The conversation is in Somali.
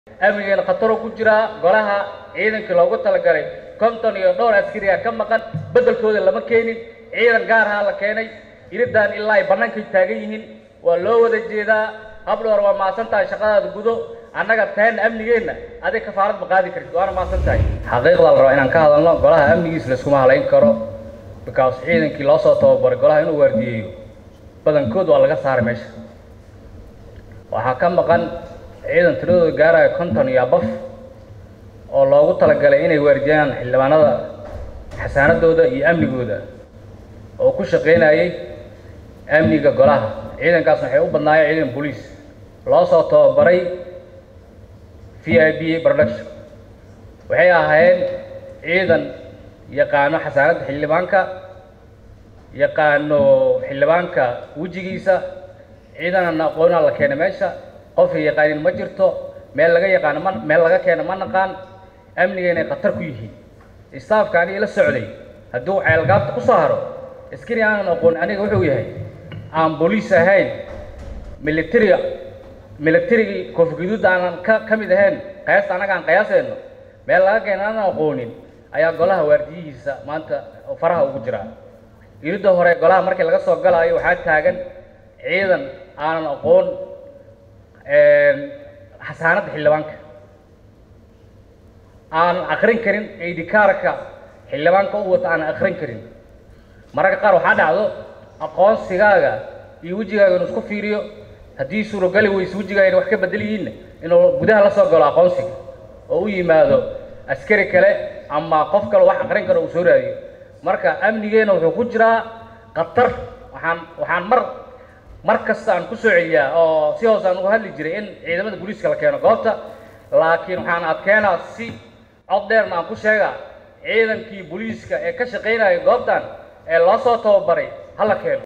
amnigeena khataroo ku jiraa golaha ciidankii loogu talagalay konton iyo dhowr askariga ka maqan beddelkooda lama keenin ciidan gaarahaa la keenay iridan ilaa ay bannaankay taagan yihiin waa loo wada jeedaa habdhoor waa maasan tahay shaqadaada gudo annaga teen amnigeenna adig kafaarad ma qaadi kartid waana maasan tahay xaqiiqda la rabaa inaan ka hadalno golaha amnigiis layskuma halayn karo because ciidankii loo soo tababaray golaha inuu waardiyeeyo badankood waa laga saaray meesha waxaa ka maqan ciidan tiradooda gaaraya konton iyo abaf oo loogu talagalay inay waardiyaan xildhibaanada xasaanadooda iyo amnigooda oo ku shaqaynayay amniga golaha ciidankaas waxay u badnaayeen ciidan booliis loo soo tababaray v i b production waxay ahaayeen ciidan yaqaano xasaanadda xildhibaanka yaqaano xildhibaanka wejigiisa ciidanana aqoonaa la keenay meesha qofay yaqaanin ma jirto meel laga yaqaano ma meel laga keeno ma naqaan amniga inay khatar ku yihiin istaafka aniga la socday hadduu ceelgaabta ku soo haro askari aanan aqoon aniga wuxuu yahay aan booliis ahayn militariga militarigii koofguduudda aanan ka ka mid ahayn qiyaasta annaga aan qiyaasayno meel laga keeno aanan aqoonin ayaa golaha waardiyihiisa maanta faraha ugu jiraa iridda hore golaha markii laga soo galaayo waxaa taagan ciidan aanan aqoon xasaanadda xildhibaanka aanan akrin karin aidikaarka xildhibaanka u wata aanan akrin karin mararka qaar waxaa dhacdo aqoonsigaaga iyo wejigaaga inuu isku fiiriyo haddii suurogali weyse wejigaaga wax ka bedel yihiinna inuu gudaha la soo galo aqoonsiga oo u yimaado askari kale ama qof kale wax akrin karo uu soo raadiyo marka amnigeena wuxuu ku jiraa khatar waxaan waxaan mar mar kasta aan ku soo celiyaa oo si hoose aan uga hadli jiray in ciidamada booliiska la keeno goobta laakiin waxaan adkeenaa si cod dheerna aan ku sheegaa ciidankii booliiska ee ka shaqaynaya goobtan ee loo soo tababaray ha la keeno